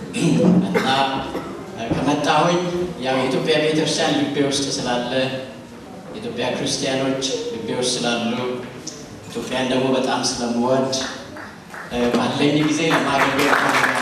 እና ከመጣሁኝ ያው የኢትዮጵያ ቤተክርስቲያን ልቤ ውስጥ ስላለ የኢትዮጵያ ክርስቲያኖች ልቤ ውስጥ ስላሉ ኢትዮጵያን ደግሞ በጣም ስለምወድ ባለኝ ጊዜ ለማገልገል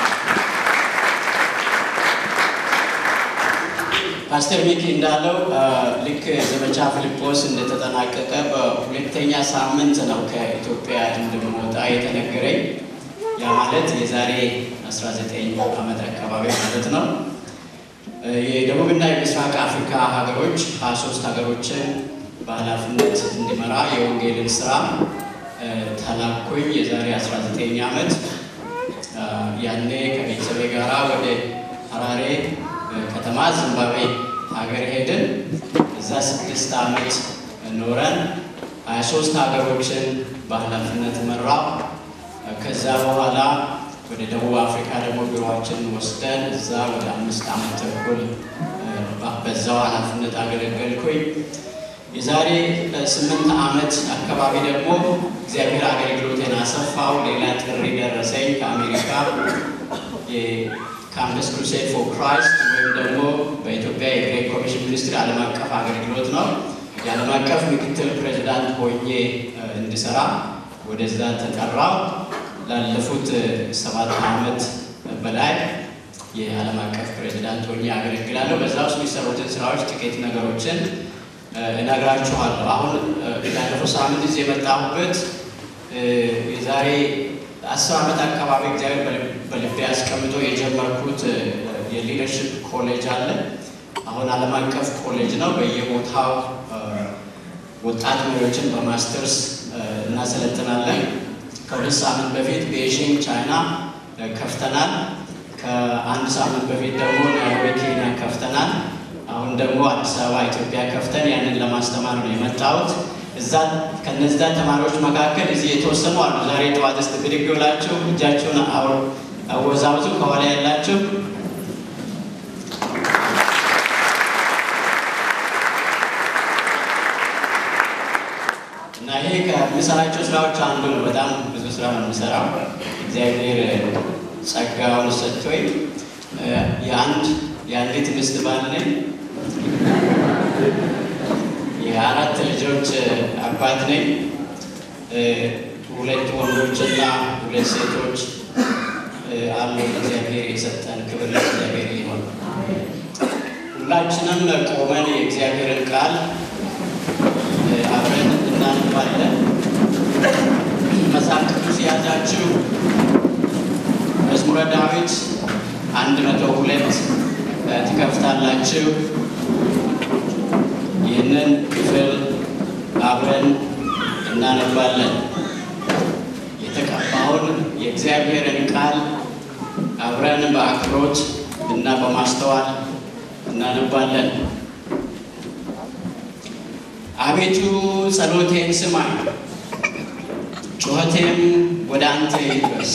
ፓስተር ሚኪ እንዳለው ልክ ዘመቻ ፊልጶስ እንደተጠናቀቀ በሁለተኛ ሳምንት ነው ከኢትዮጵያ እንደምወጣ የተነገረኝ። ያ ማለት የዛሬ 19 ዓመት አካባቢ ማለት ነው። የደቡብና የምስራቅ አፍሪካ ሀገሮች 23 ሀገሮችን በኃላፊነት እንዲመራ የወንጌልን ስራ ተላኩኝ። የዛሬ 19 ዓመት ያኔ ከቤተሰቤ ጋራ ወደ ሀራሬ ከተማ ዚምባብዌ ሀገር ሄድን። እዛ ስድስት ዓመት ኖረን ሀያ ሶስት ሀገሮችን በኃላፊነት መራው። ከዛ በኋላ ወደ ደቡብ አፍሪካ ደግሞ ቢሮችን ወስደን እዛ ወደ አምስት ዓመት ተኩል በዛው ኃላፊነት አገለገልኩኝ። የዛሬ ስምንት ዓመት አካባቢ ደግሞ እግዚአብሔር አገልግሎቴን አሰፋው። ሌላ ጥሪ ደረሰኝ ከአሜሪካ ካምፕስ ክሩሴድ ፎር ክራይስት ወይም ደግሞ በኢትዮጵያ የግሬት ኮሚሽን ሚኒስትሪ ዓለም አቀፍ አገልግሎት ነው። የዓለም አቀፍ ምክትል ፕሬዚዳንት ሆኜ እንድሰራ ወደዛ ተጠራው። ላለፉት ሰባት ዓመት በላይ የዓለም አቀፍ ፕሬዚዳንት ሆኜ አገለግላለሁ። በዛ ውስጥ የሚሰሩትን ስራዎች ጥቂት ነገሮችን እነግራችኋለሁ። አሁን ያለፈው ሳምንት እዚህ የመጣሁበት የዛሬ አስር ዓመት አካባቢ እግዚአብሔር በልቤ አስቀምጦ የጀመርኩት የሊደርሽፕ ኮሌጅ አለ። አሁን ዓለም አቀፍ ኮሌጅ ነው። በየቦታው ወጣት መሪዎችን በማስተርስ እናሰለጥናለን። ከሁለት ሳምንት በፊት ቤጂንግ ቻይና ከፍተናል። ከአንድ ሳምንት በፊት ደግሞ ናይሮቢ ኬንያ ከፍተናል። አሁን ደግሞ አዲስ አበባ ኢትዮጵያ ከፍተን ያንን ለማስተማር ነው የመጣሁት። እዛ ከነዛ ተማሪዎች መካከል እዚህ የተወሰኑ አሉ። ዛሬ ጠዋት ውስጥ ብድግ ብላችሁ እጃችሁን አወዛውዙ። ከኋላ ያላችሁ እና ይሄ ከምሰራቸው ስራዎች አንዱ ነው። በጣም ብዙ ስራ ነው የምሰራው። እግዚአብሔር ጸጋውን ሰጥቶኝ የአንድ የአንዲት ሚስት ባል ነኝ። የአራት ልጆች አባት ነኝ። ሁለት ወንዶችና ሁለት ሴቶች አሉ። እግዚአብሔር የሰጠን ክብር ለእግዚአብሔር ይሆን። ሁላችንም ቆመን የእግዚአብሔርን ቃል አብረን እናነባለን። መጽሐፍ ቅዱስ የያዛችሁ መዝሙረ ዳዊት አንድ መቶ ሁለት ትከፍታላችሁ። ይህንን ክፍል አብረን እናነባለን። የተቀባውን የእግዚአብሔርን ቃል አብረን በአክብሮት እና በማስተዋል እናነባለን። አቤቱ ጸሎቴን ስማኝ፣ ጩኸቴም ወደ አንተ ይድረስ።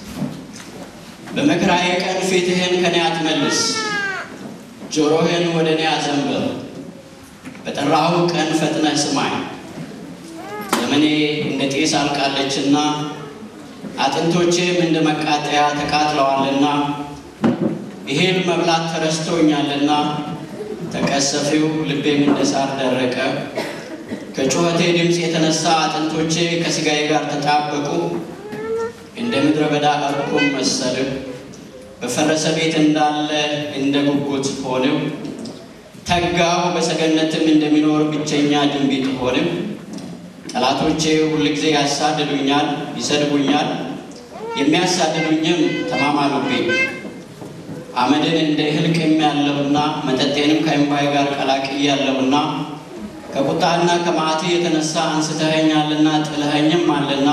በመከራዬ ቀን ፊትህን ከኔ አትመልስ፣ ጆሮህን ወደ እኔ አዘንብል። በጠራሁ ቀን ፈጥነህ ስማኝ። ዘመኔ እንደ ጤስ አልቃለችና አጥንቶቼም እንደ መቃጠያ ተቃጥለዋልና ይሄን መብላት ተረስቶኛልና ተቀሰፊው ልቤም እንደ ሳር ደረቀ። ከጩኸቴ ድምፅ የተነሳ አጥንቶቼ ከሥጋዬ ጋር ተጣበቁ። እንደ ምድረ በዳ እርኩም መሰልሁ። በፈረሰ ቤት እንዳለ እንደ ጉጉት ሆንሁ። ተጋሁ በሰገነትም እንደሚኖር ብቸኛ ድንቢጥ ሆንም። ጠላቶቼ ሁልጊዜ ያሳድዱኛል፣ ይሰድቡኛል፣ የሚያሳድዱኝም ተማማሉብኝ። አመድን እንደ እህል ቅሜያለሁና መጠጤንም ከእንባዬ ጋር ቀላቅያለሁና ከቁጣና ከመዓትህ የተነሳ አንስተኸኛልና ጥለኸኝም አለና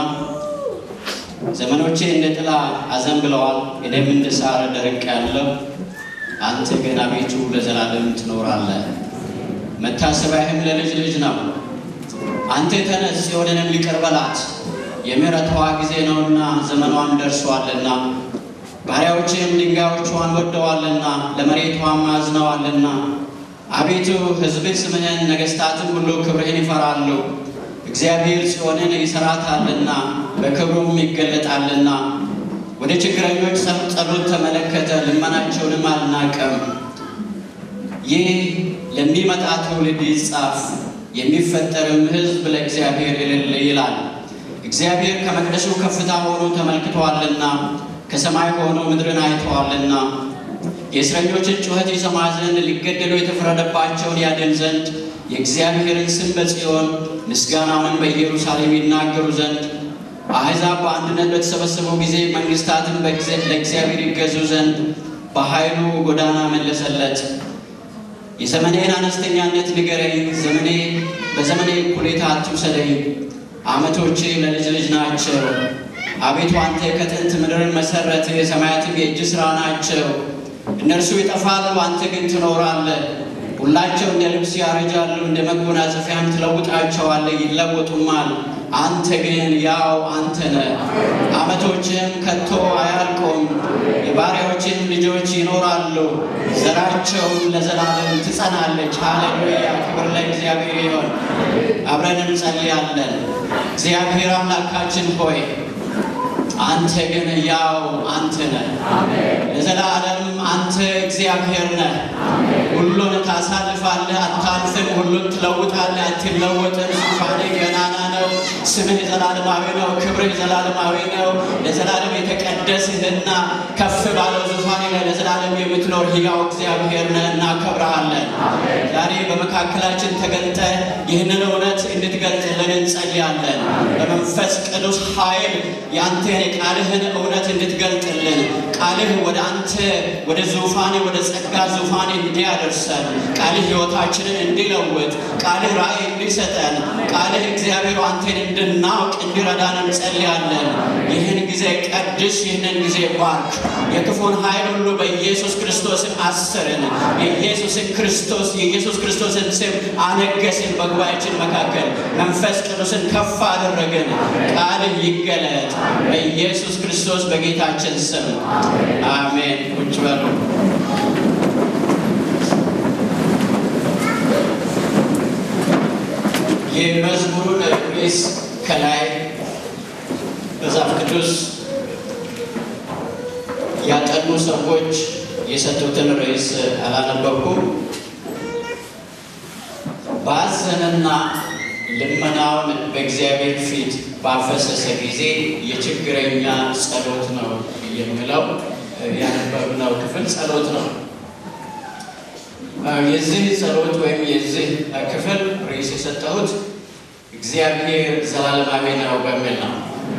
ዘመኖቼ እንደ ጥላ አዘንብለዋል፣ እኔም እንደ ሳር ደርቄአለሁ። አንተ ግን አቤቱ ለዘላለም ትኖራለህ፣ መታሰቢያህም ለልጅ ልጅ ነው። አንተ ተነስ፣ ጽዮንንም ይቅር በላት፣ የምሕረቷ ጊዜ ነውና ዘመኗም ደርሷልና። ባሪያዎችህም ድንጋዮቿን ወደዋልና ለመሬቷም አዝነዋልና። አቤቱ ሕዝብህ ስምህን ነገሥታትም ሁሉ ክብርህን ይፈራሉ። እግዚአብሔር ጽዮንን ይሠራታልና በክብሩም ይገለጣልና። ወደ ችግረኞች ጸሎት ተመለከተ፣ ልመና መንገዳቸውንም አልናቀም። ይህ ለሚመጣ ትውልድ ይጻፍ፣ የሚፈጠርም ሕዝብ ለእግዚአብሔር እልል ይላል። እግዚአብሔር ከመቅደሱ ከፍታ ሆኖ ተመልክተዋልና ከሰማይ ሆኖ ምድርን አይተዋልና የእስረኞችን ጩኸት ይሰማ ዘንድ ሊገደሉ የተፈረደባቸውን ያድን ዘንድ የእግዚአብሔርን ስም በጽዮን ምስጋናውንም በኢየሩሳሌም ይናገሩ ዘንድ አሕዛብ በአንድነት በተሰበሰቡ ጊዜ መንግሥታትን ለእግዚአብሔር ይገዙ ዘንድ በኃይሉ ጎዳና መለሰለት። የዘመኔን አነስተኛነት ንገረኝ፣ ዘመኔ በዘመኔ እኩሌታ አትውሰደኝ። ዓመቶቼ ለልጅ ልጅ ናቸው። አቤቱ አንተ ከጥንት ምድርን መሠረት፣ የሰማያትም የእጅ ሥራ ናቸው። እነርሱ ይጠፋሉ፣ አንተ ግን ትኖራለህ። ሁላቸው እንደ ልብስ ያረጃሉ፣ እንደ መጎናጸፊያም ትለውጣቸዋለህ፣ ይለወጡማል። አንተ ግን ያው አንተ ነህ። ዓመቶችህም ከቶ አያልቁም። የባሪያዎችህም ልጆች ይኖራሉ፣ ዘራቸውም ለዘላለም ትጸናለች። ሃሌሉያ! ክብር ለእግዚአብሔር ይሆን። አብረን እንጸልያለን። እግዚአብሔር አምላካችን ሆይ አንተ ግን ያው አንተ ነህ። ለዘላለም አንተ እግዚአብሔር ነህ። ሁሉን ታሳልፋለህ፣ አታልፍም። ሁሉን ትለውጣለህ፣ አትለወጥም። ዙፋንህ ገናና ነው። ስምህ ዘላለማዊ ነው። ክብርህ ዘላለማዊ ነው። ለዘላለም የተቀደስህና ከፍ ባለው ዙፋን ላይ ለዘላለም የምትኖር ሕያው እግዚአብሔር ነህ። እናከብረሃለን። ዛሬ በመካከላችን ተገልጠ ይህንን እውነት እንድትገልጥልን እንጸልያለን። በመንፈስ ቅዱስ ኃይል የአንተን የቃልህን እውነት እንድትገልጥልን ቃልህ ወደ አንተ ወደ ዙፋኔ ወደ ጸጋ ዙፋኔ እንዲያደርሰን ቃልህ ሕይወታችንን እንዲለውጥ ቃልህ ራእይ እንዲሰጠን ቃልህ እግዚአብሔር አንተን እንድናውቅ እንዲረዳን እንጸልያለን። ይህን ጊዜ ቀድስ፣ ይህንን ጊዜ ባርክ። የክፉን ኃይል ሁሉ በኢየሱስ ክርስቶስን አስርን። የኢየሱስን ክርስቶስ የኢየሱስ ክርስቶስን ስም አነገስን። በጉባኤችን መካከል መንፈስ ቅዱስን ከፍ አደረግን። ቃልህ ይገለጥ በኢየሱስ ክርስቶስ በጌታችን ስም አሜን። ቁጭ በሉ። የመዝሙሩን ርዕስ ከላይ መጽሐፍ ቅዱስ ያጠኑ ሰዎች የሰጡትን ርዕስ አላነበብኩም። ባዘነና ልመናውን በእግዚአብሔር ፊት ባፈሰሰ ጊዜ የችግረኛ ጸሎት ነው የሚለው ያነበብነው ክፍል ጸሎት ነው። የዚህ ጸሎት ወይም የዚህ ክፍል ርዕስ የሰጠሁት እግዚአብሔር ዘላለማዊ ነው በሚል ነው።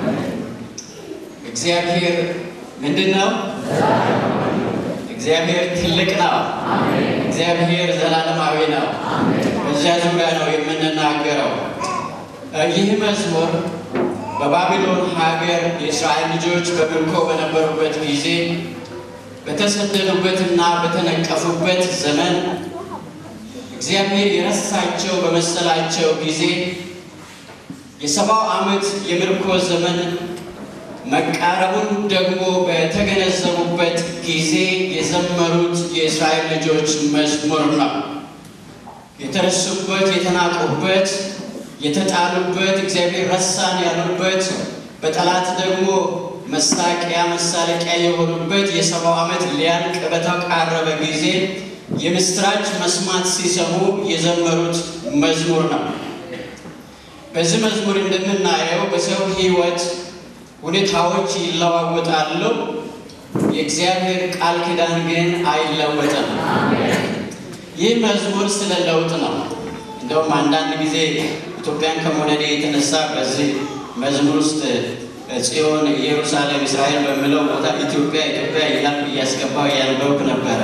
እግዚአብሔር ምንድን ነው? እግዚአብሔር ትልቅ ነው። እግዚአብሔር ዘላለማዊ ነው። በዚያ ዙሪያ ነው የምንናገረው። ይህ መዝሙር በባቢሎን ሀገር የእስራኤል ልጆች በምርኮ በነበሩበት ጊዜ በተሰደዱበትና በተነቀፉበት ዘመን እግዚአብሔር የረሳቸው በመሰላቸው ጊዜ የሰባው ዓመት የምርኮ ዘመን መቃረቡን ደግሞ በተገነዘቡበት ጊዜ የዘመሩት የእስራኤል ልጆች መዝሙር ነው። የተረሱበት፣ የተናቁበት፣ የተጣሉበት፣ እግዚአብሔር ረሳን ያሉበት፣ በጠላት ደግሞ መሳቂያ መሳለቂያ የሆኑበት የሰባው ዓመት ሊያልቅ በተቃረበ ጊዜ የምስራች መስማት ሲሰሙ የዘመሩት መዝሙር ነው። በዚህ መዝሙር እንደምናየው በሰው ሕይወት ሁኔታዎች ይለዋወጣሉ። የእግዚአብሔር ቃል ኪዳን ግን አይለወጥም። ይህ መዝሙር ስለ ለውጥ ነው። እንደውም አንዳንድ ጊዜ ኢትዮጵያን ከመውደዴ የተነሳ በዚህ መዝሙር ውስጥ ጽዮን፣ ኢየሩሳሌም፣ እስራኤል በሚለው ቦታ ኢትዮጵያ ኢትዮጵያ እያልኩ እያስገባው እያነበብኩ ነበረ።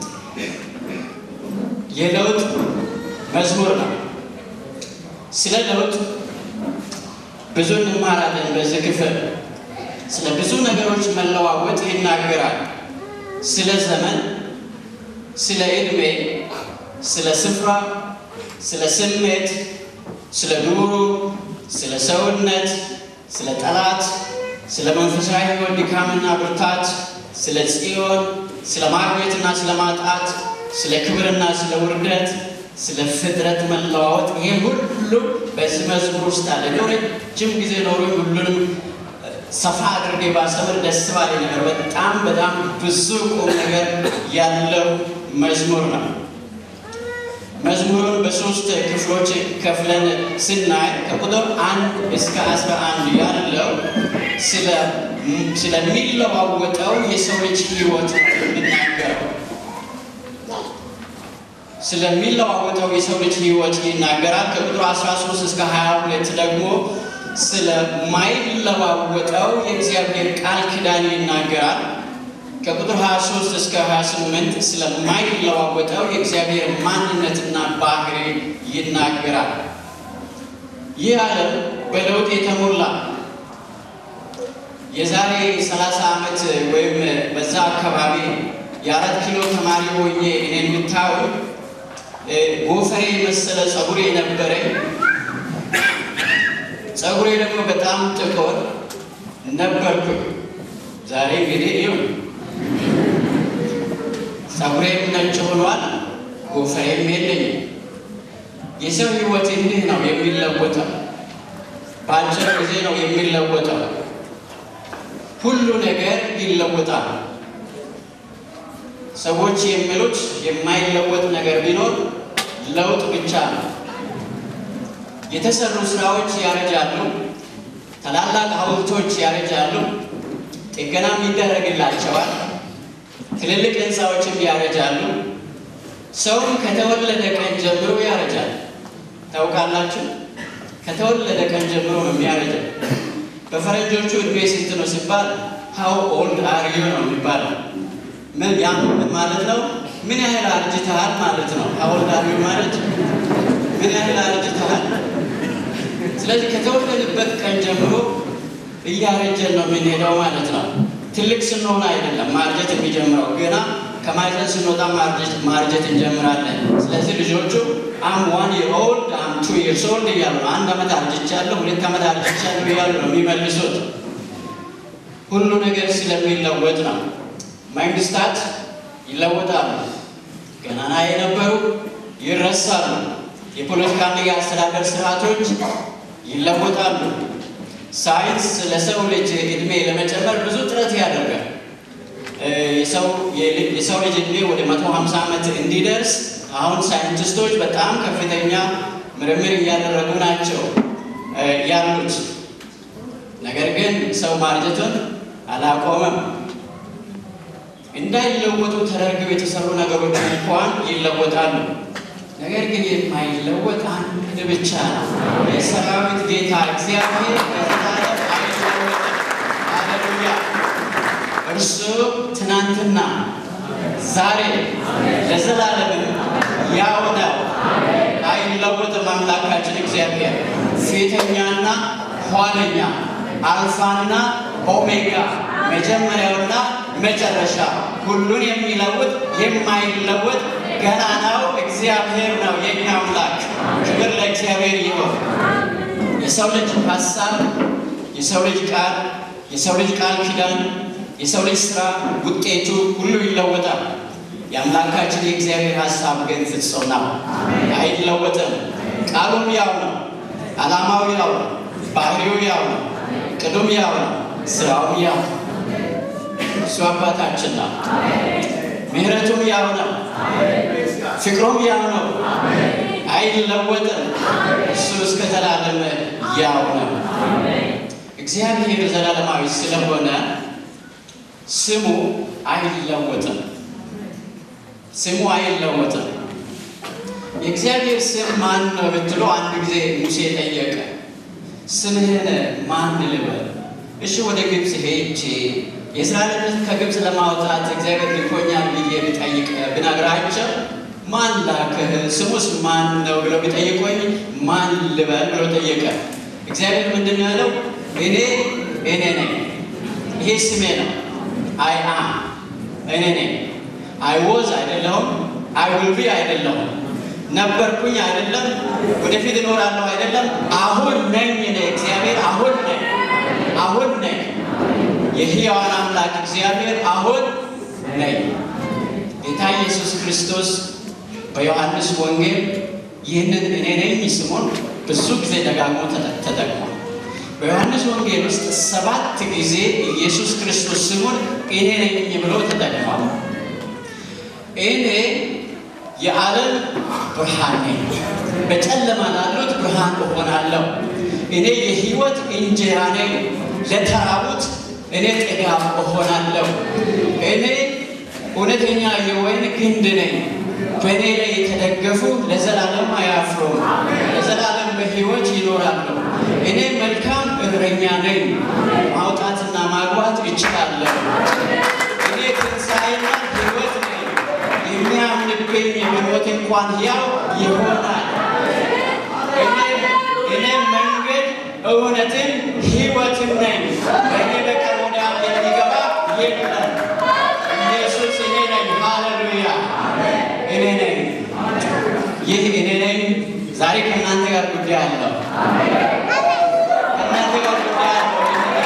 የለውጥ መዝሙር ነው። ስለ ለውጥ ብዙ እንማራለን። በዚህ ክፍል ስለ ብዙ ነገሮች መለዋወጥ ይናገራል። ስለ ዘመን፣ ስለ ዕድሜ፣ ስለ ስፍራ፣ ስለ ስሜት፣ ስለ ኑሮ፣ ስለ ሰውነት፣ ስለ ጠላት፣ ስለ መንፈሳዊ ሕይወት ድካምና ብርታት፣ ስለ ጽዮን፣ ስለ ማግኘትና ስለ ማጣት፣ ስለ ክብርና ስለ ውርደት ስለ ፍጥረት መለዋወጥ ይሄ ሁሉ በዚህ መዝሙር ውስጥ አለ። ነው ረጅም ጊዜ ኖሮ ሁሉንም ሰፋ አድርጌ ባስተምር ደስ ባለ ነገር በጣም በጣም ብዙ ቁም ነገር ያለው መዝሙር ነው። መዝሙሩን በሶስት ክፍሎች ከፍለን ስናይ ከቁጥር አንድ እስከ አስራ አንድ ያለው ስለሚለዋወጠው የሰው ልጅ ሕይወት የሚናገረው ስለሚለዋወጠው የሰው ልጅ ሕይወት ይናገራል። ከቁጥር 13 እስከ 22 ደግሞ ስለማይለዋወጠው የእግዚአብሔር ቃል ኪዳን ይናገራል። ከቁጥር 23 እስከ 28 ስለማይለዋወጠው የእግዚአብሔር ማንነትና ባህሪ ይናገራል። ይህ ዓለም በለውጥ የተሞላ የዛሬ 30 ዓመት ወይም በዛ አካባቢ የአራት ኪሎ ተማሪ ሆኜ እኔን ብታዩ ጎፈሬ የመሰለ ጸጉሬ ነበረኝ። ጸጉሬ ደግሞ በጣም ጥቁር ነበርኩኝ። ዛሬ እንግዲህ ይሁን ጸጉሬም ነጭ ሆኗል፣ ጎፈሬም የለኝም። የሰው ሕይወት እንዲህ ነው የሚለወጠው። በአጭር ጊዜ ነው የሚለወጠው። ሁሉ ነገር ይለወጣል። ሰዎች የሚሉት የማይለወጥ ነገር ቢኖር ለውጥ ብቻ ነው። የተሰሩ ስራዎች ያረጃሉ። ታላላቅ ሐውልቶች ያረጃሉ። ጥገናም ይደረግላቸዋል። ትልልቅ ህንፃዎችም ያረጃሉ። ሰውም ከተወለደ ቀን ጀምሮ ያረጃል። ታውቃላችሁ? ከተወለደ ቀን ጀምሮ ነው የሚያረጃው። በፈረንጆቹ እድሜ ስንት ነው ሲባል ሀው ኦልድ አር ዩ ነው የሚባለው። ምን ያ ማለት ነው? ምን ያህል አርጅተሃል ማለት ነው። ሀው ኦልድ አር ዩ ማለት ምን ያህል አርጅተሃል። ስለዚህ ከተወለድበት ቀን ጀምሮ እያረጀን ነው የምንሄደው ማለት ነው። ትልቅ ስንሆን አይደለም ማርጀት የሚጀምረው ገና ከማይዘን ስንወጣ ማርጀት እንጀምራለን። ስለዚህ ልጆቹ አም ዋን ይር ኦልድ አም ቱ ይርስ ኦልድ እያሉ ነው። አንድ ዓመት አርጅቻለሁ፣ ሁለት ዓመት አርጅቻለሁ እያሉ ነው የሚመልሱት። ሁሉ ነገር ስለሚለወጥ ነው። መንግስታት ይለወጣሉ፣ ገናና የነበሩ ይረሳሉ። የፖለቲካና የአስተዳደር ስርዓቶች ይለወጣሉ። ሳይንስ ለሰው ልጅ እድሜ ለመጨመር ብዙ ጥረት ያደርጋል። የሰው ልጅ እድሜ ወደ መቶ ሀምሳ ዓመት እንዲደርስ አሁን ሳይንቲስቶች በጣም ከፍተኛ ምርምር እያደረጉ ናቸው ያሉት። ነገር ግን ሰው ማርጀቱን አላቆመም። እንዳይለወጡ ተደርገው የተሰሩ ነገሮች እንኳን ይለወጣሉ። ነገር ግን የማይለወጥ አንድ ብቻ ነው፣ የሰራዊት ጌታ እግዚአብሔር ለዘላለም አይለወጥም። ሃሌሉያ! እርሱ ትናንትና፣ ዛሬ፣ ለዘላለም ያው ነው፣ አይለወጥም። አምላካችን እግዚአብሔር ፊተኛና ኋለኛ፣ አልፋና ኦሜጋ፣ መጀመሪያውና መጨረሻ፣ ሁሉን የሚለውጥ የማይለወጥ ገናናው እግዚአብሔር ነው የኛ አምላክ። ክብር ለእግዚአብሔር ይሁን። የሰው ልጅ ሀሳብ፣ የሰው ልጅ ቃል፣ የሰው ልጅ ቃል ኪዳን፣ የሰው ልጅ ስራ ውጤቱ ሁሉ ይለወጣል። የአምላካችን የእግዚአብሔር ሀሳብ ግን ፍጹም ነው፣ አይለወጥም። ቃሉም ያው ነው፣ ዓላማው ያው ነው፣ ባህሪው ያው ነው፣ ቅዱም ያው ነው፣ ስራውም ያው ነው። እሱ አባታችን ነው። ምሕረቱም ያው ነው፣ ፍቅሩም ያው ነው፣ አይለወጥም። እሱ እስከ ዘላለም ያው ነው። እግዚአብሔር ዘላለማዊ ስለሆነ ስሙ አይለወጥም። ስሙ አይለወጥም። የእግዚአብሔር ስም ማን ነው ብትሎ አንድ ጊዜ ሙሴ ጠየቀ። ስምህን ማን ልበል? እሺ ወደ ግብፅ ሄጄ የእስራኤል ሕዝብ ከግብፅ ለማውጣት እግዚአብሔር ልኮኛል ብዬ ብጠይቅ ብነግራቸው ማን ላከህ? ስሙስ ማን ነው ብለው ቢጠይቆኝ ማን ልበል ብሎ ጠየቀ። እግዚአብሔር ምንድን ነው ያለው? እኔ እኔ ነኝ። ይሄ ስሜ ነው። አይ አም እኔ ነኝ። አይ ወዝ አይደለሁም። አይ ዊል ቢ አይደለሁም። ነበርኩኝ አይደለም። ወደፊት እኖራለሁ አይደለም። አሁን ነኝ። እኔ እግዚአብሔር አሁን ነኝ። አሁን ነኝ። የሕያዋን አምላክ እግዚአብሔር አሁን ነኝ። ጌታ ኢየሱስ ክርስቶስ በዮሐንስ ወንጌል ይህንን እኔ ነኝ ስሙን ብዙ ጊዜ ደጋግሞ ተጠቅሟል። በዮሐንስ ወንጌል ውስጥ ሰባት ጊዜ ኢየሱስ ክርስቶስ ስሙን እኔ ነኝ ብሎ ተጠቅሟል። እኔ የዓለም ብርሃን ነኝ፣ በጨለማ ላሉት ብርሃን እሆናለሁ። እኔ የሕይወት እንጀራ ነኝ፣ ለተራቡት እኔ ጥጋብ እሆናለሁ። እኔ እውነተኛ የወይን ግንድ ነኝ፣ በእኔ ላይ የተደገፉ ለዘላለም አያፍሩም፣ ለዘላለም በሕይወት ይኖራሉ። እኔ መልካም እረኛ ነኝ፣ ማውጣትና ማግባት እችላለሁ። እኔ ትንሣኤና ሕይወት ነኝ፣ የሚያምንብኝ በሞት እንኳን ሕያው ይሆናል። እኔ መንገድ እውነትን ሕይወትም ነኝ፣ በእኔ በቀር ወደ አብ የሚገባ የለም። ኢየሱስ እኔ ነኝ። ሃሌሉያ! እኔ ነኝ። ይህ እኔ ነኝ ዛሬ ከእናንተ ጋር ጉዳይ አለው። ከእናንተ ጋር ጉዳይ አለው።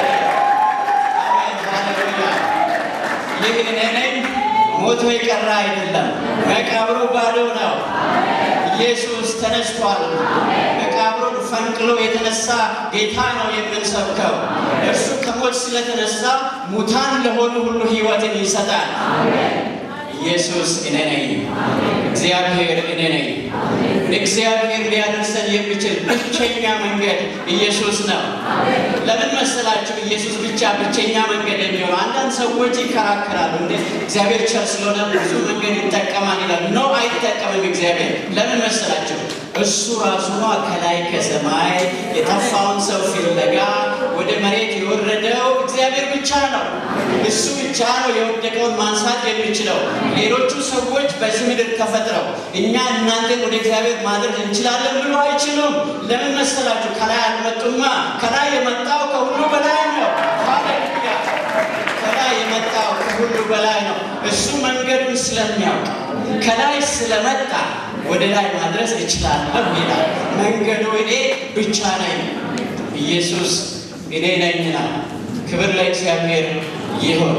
ሃሌሉያ! ይህ እኔ ነኝ ሞቶ የቀረ አይደለም። መቃብሩ ባዶ ነው። ኢየሱስ ተነስቷል። መቃብሩን ፈንቅሎ የተነሳ ጌታ ነው የምንሰብከው። እርሱ ከሞት ስለተነሳ ሙታን ለሆኑ ሁሉ ሕይወትን ይሰጣል። ኢየሱስ እኔ ነኝ። እግዚአብሔር እኔ ነኝ። እግዚአብሔር ሊያደርሰን የሚችል ብቸኛ መንገድ ኢየሱስ ነው። ለምን መሰላችሁ? ኢየሱስ ብቻ ብቸኛ መንገድ የሚሆነው አንዳንድ ሰዎች ይከራከራሉ። እንደ እግዚአብሔር ቸር ስለሆነ ብዙ መንገድ ይጠቀማል ይላሉ። ኖ አይጠቀምም እግዚአብሔር። ለምን መሰላችሁ? እሱ ራሱ ከላይ ከሰማይ የጠፋውን ሰው ፍለጋ ወደ መሬት የወረደው እግዚአብሔር ብቻ ነው። እሱ ብቻ ነው የወደቀውን ማንሳት የሚችለው። ሌሎቹ ሰዎች በዚህ ምድር ተፈጥረው እኛ እናንተን ወደ እግዚአብሔር ማድረግ እንችላለን ብሎ አይችሉም። ለምን መሰላችሁ? ከላይ አልመጡማ። ከላይ የመጣው ከሁሉ በላይ ነው። ሃሌሉያ! ከላይ የመጣው ከሁሉ በላይ ነው። እሱ መንገዱን ስለሚያውቅ ከላይ ስለመጣ ወደ ላይ ማድረስ እችላለሁ ይላል። መንገዱ እኔ ብቻ ነኝ። ኢየሱስ እኔ ነኝና፣ ክብር ለእግዚአብሔር ይሁን።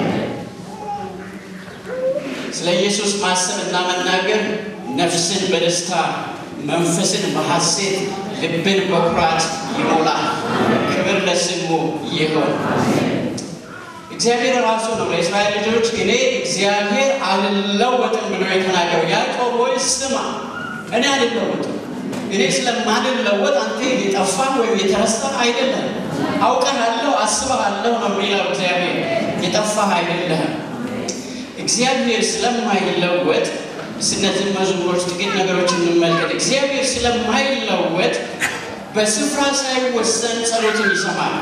ስለ ኢየሱስ ማሰብና መናገር ነፍስን በደስታ መንፈስን በሐሴት ልብን በኩራት ይሞላል። ክብር ለስሙ ይሁን። እግዚአብሔር ራሱ ነው ለእስራኤል ልጆች እኔ እግዚአብሔር አልለወጥም ብሎ የተናገረው። ያዕቆብ ሆይ ስማ፣ እኔ አልለወጥም። እኔ ስለማልለወጥ አንተ የጠፋ ወይም የተረሳ አይደለም። አውቀሃለሁ፣ አስበሃለሁ ነው የሚለው እግዚአብሔር። የጠፋህ አይደለህም። እግዚአብሔር ስለማይለወጥ ስነትን መዝሙሮች ጥቂት ነገሮች እንመልከት። እግዚአብሔር ስለማይለወጥ በስፍራ ሳይወሰን ጸሎትን ይሰማል።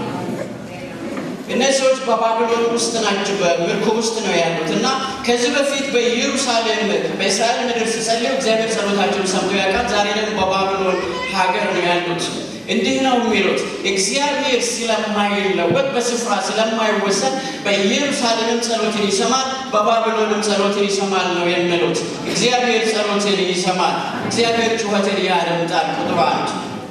እነዚህ ሰዎች በባቢሎን ውስጥ ናቸው፣ በምርኮ ውስጥ ነው ያሉት እና ከዚህ በፊት በኢየሩሳሌም በእስራኤል ምድር ሲጸልዩ እግዚአብሔር ጸሎታቸውን ሰምቶ ያውቃል። ዛሬ ደግሞ በባቢሎን ሀገር ነው ያሉት። እንዲህ ነው የሚሉት እግዚአብሔር ስለማይለወጥ በስፍራ ስለማይወሰን በኢየሩሳሌምም ጸሎትን ይሰማል፣ በባቢሎንም ጸሎትን ይሰማል ነው የሚሉት። እግዚአብሔር ጸሎትን ይሰማል፣ እግዚአብሔር ጩኸትን ያደምጣል። ቁጥር አንድ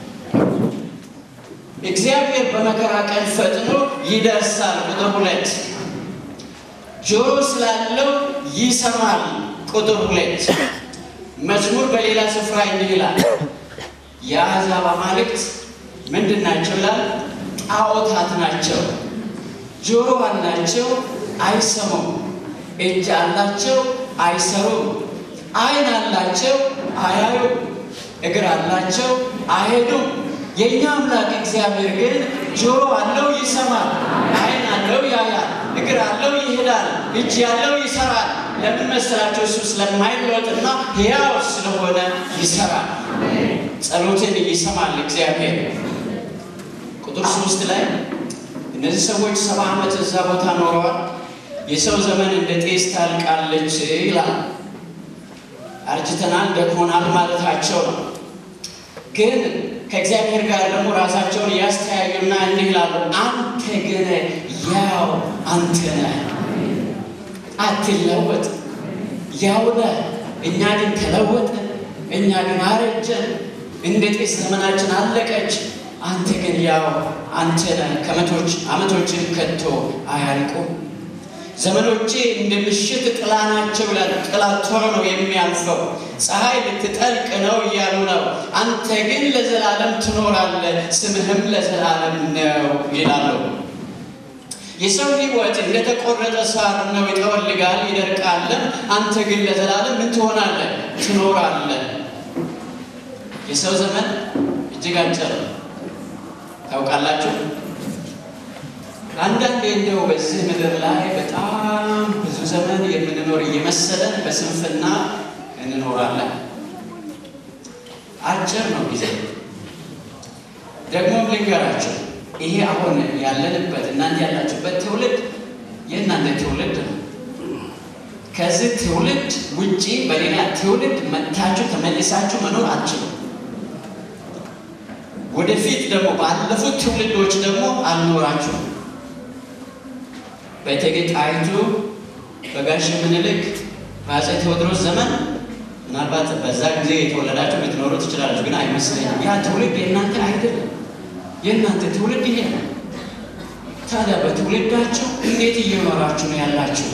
እግዚአብሔር በመከራ ቀን ፈጥኖ ይደርሳል። ቁጥር ሁለት ጆሮ ስላለው ይሰማል። ቁጥር ሁለት መዝሙር በሌላ ስፍራ እንዲህ ይላል፣ የአሕዛብ አማልክት ምንድን ናቸው ይላል? ጣዖታት ናቸው። ጆሮ አላቸው አይሰሙም፣ እጅ አላቸው አይሰሩም፣ ዓይን አላቸው አያዩም፣ እግር አላቸው አይሄዱም። የእኛ አምላክ እግዚአብሔር ግን ጆሮ አለው ይሰማል፣ ዓይን አለው ያያል፣ እግር አለው ይሄዳል፣ እጅ ያለው ይሰራል። ለምን መሰላቸው? እሱ ስለማይለወጥና ሕያው ስለሆነ ይሰራል። ጸሎትን ይሰማል እግዚአብሔር። ቁጥር ሶስት ላይ እነዚህ ሰዎች ሰባ ዓመት እዛ ቦታ ኖረዋል። የሰው ዘመን እንደ ጤስ ታልቃለች ይላል። አርጅተናል፣ ደክሞናል ማለታቸው ነው። ግን ከእግዚአብሔር ጋር ደግሞ ራሳቸውን ያስተያዩና እንዲህ ይላሉ፣ አንተ ግን ያው አንተ ነህ፣ አትለወጥ፣ ያው ነህ። እኛ ግን ተለወጥን፣ እኛ ግን አረጀን፣ እንደ ጤስ ዘመናችን አለቀች። አንተ ግን ያው አንተ ነህ፣ ከመቶች ዓመቶችን ከቶ አያልቁም። ዘመኖቼ እንደ ምሽት ጥላ ናቸው ይላል። ጥላ ቶሎ ነው የሚያልፈው። ፀሐይ ልትጠልቅ ነው እያሉ ነው። አንተ ግን ለዘላለም ትኖራለህ፣ ስምህም ለዘላለም ነው ይላሉ። የሰው ሕይወት እንደተቆረጠ ሳር ነው፣ ይጠወልጋል፣ ይደርቃልም። አንተ ግን ለዘላለም ምን ትሆናለህ? ትኖራለህ። የሰው ዘመን እጅግ አጭር ነው። ታውቃላችሁ። አንዳንዴ እንደው በዚህ ምድር ላይ በጣም ብዙ ዘመን የምንኖር እየመሰለን በስንፍና እንኖራለን። አጭር ነው ጊዜ። ደግሞም ልንገራችሁ፣ ይሄ አሁን ያለንበት እናንተ ያላችሁበት ትውልድ የእናንተ ትውልድ ነው። ከዚህ ትውልድ ውጪ በሌላ ትውልድ መጥታችሁ ተመልሳችሁ መኖር አትችሉም። ወደፊት ደግሞ ባለፉት ትውልዶች ደግሞ አልኖራችሁም። በእቴጌ ጣይቱ በጋሽ ምኒልክ በአፄ ቴዎድሮስ ዘመን ምናልባት በዛ ጊዜ የተወለዳችሁ ልትኖሩ ትችላለች፣ ግን አይመስለኝም። ያ ትውልድ የእናንተ አይደለም። የእናንተ ትውልድ ይሄ ነው። ታዲያ በትውልዳችሁ እንዴት እየኖራችሁ ነው ያላችሁት?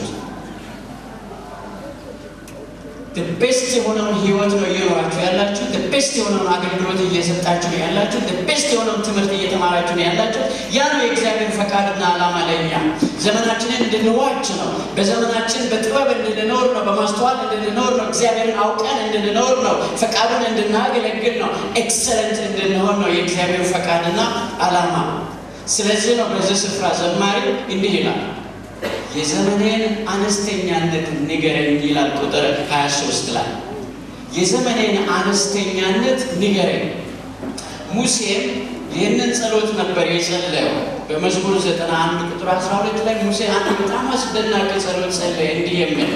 ቤስት የሆነውን ህይወት ነው እየኖራችሁ ያላችሁ። ቤስት የሆነውን አገልግሎት እየሰጣችሁ ነው ያላችሁ። ቤስት የሆነውን ትምህርት እየተማራችሁ ነው ያላችሁ። ያ ነው የእግዚአብሔር ፈቃድና ዓላማ ለእኛ ዘመናችንን እንድንዋጅ ነው። በዘመናችን በጥበብ እንድንኖር ነው። በማስተዋል እንድንኖር ነው። እግዚአብሔርን አውቀን እንድንኖር ነው። ፈቃዱን እንድናገለግል ነው። ኤክሰለንት እንድንሆን ነው የእግዚአብሔር ፈቃድና ዓላማ። ስለዚህ ነው በዚህ ስፍራ ዘማሪ እንዲህ ይላል የዘመኔን አነስተኛነት ንገረኝ ይላል። ቁጥር 23 ላይ የዘመኔን አነስተኛነት ንገረኝ። ሙሴም ይህንን ጸሎት ነበር የጸለየው። በመዝሙር 91 ቁጥር 12 ላይ ሙሴ አንድ በጣም አስደናቂ ጸሎት ጸለየ፣ እንዲህ የሚል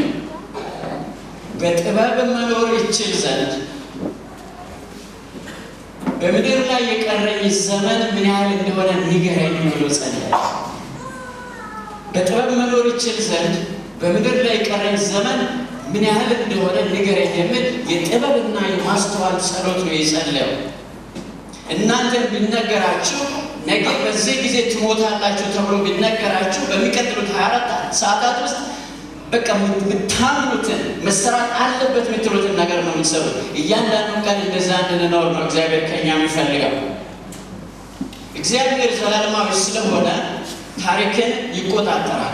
በጥበብ መኖር ይችል ዘንድ በምድር ላይ የቀረኝ ዘመን ምን ያህል እንደሆነ ንገረኝ ብሎ ጸለየ። በጥበብ መኖር ይችል ዘንድ በምድር ላይ የቀረኝ ዘመን ምን ያህል እንደሆነ ንገረኝ የሚል የጥበብና የማስተዋል ጸሎት ነው የጸለየው። እናንተን ቢነገራችሁ ነገ በዚህ ጊዜ ትሞታላችሁ ተብሎ ቢነገራችሁ በሚቀጥሉት 24 ሰዓታት ውስጥ በቃ የምታምኑትን መሰራት አለበት የምትሉትን ነገር ነው የምትሰሩት። እያንዳንዱ ቀን እንደዛ እንድንኖር ነው እግዚአብሔር ከኛ የሚፈልገው። እግዚአብሔር ዘላለማዊ ስለሆነ ታሪክን ይቆጣጠራል።